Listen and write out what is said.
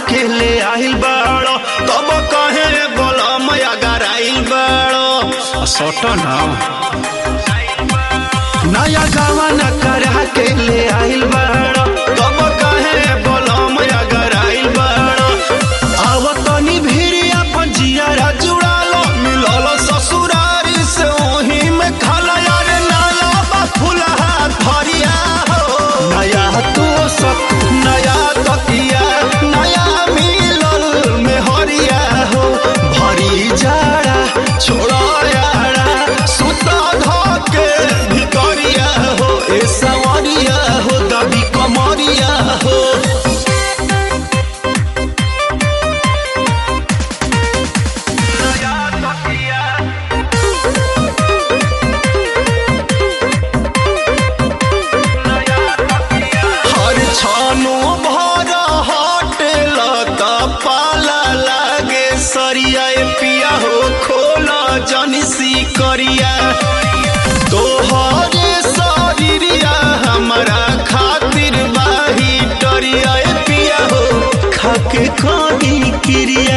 के ले आइल बाड़ो तब कहे गोलम अगर आइल बाड़ो सट ना नया गावा न करा के ले आइल बाड़ो तब कहे गोलम अगर आइल बाड़ो आव तनी भीड़ अपन जियारा जुड़ालो मिलल ससुरारी से ओही में खाला यार नया बा फुलहा भरिया हो नया तो सत नया तकिया नया मिलल में हरिया हो भरी जाड़ा छोड़ा यारा सुता धके भितरिया हो ए सवरिया हो दबी कमरिया हो हर छानो भर हटेल त पाला लागे सरिया ए पिया हो खोला जनिसी करिया तोहरे शरीरिया हमरा खातिर बाही डरिया ए पिया हो खाके कहीं क्रिया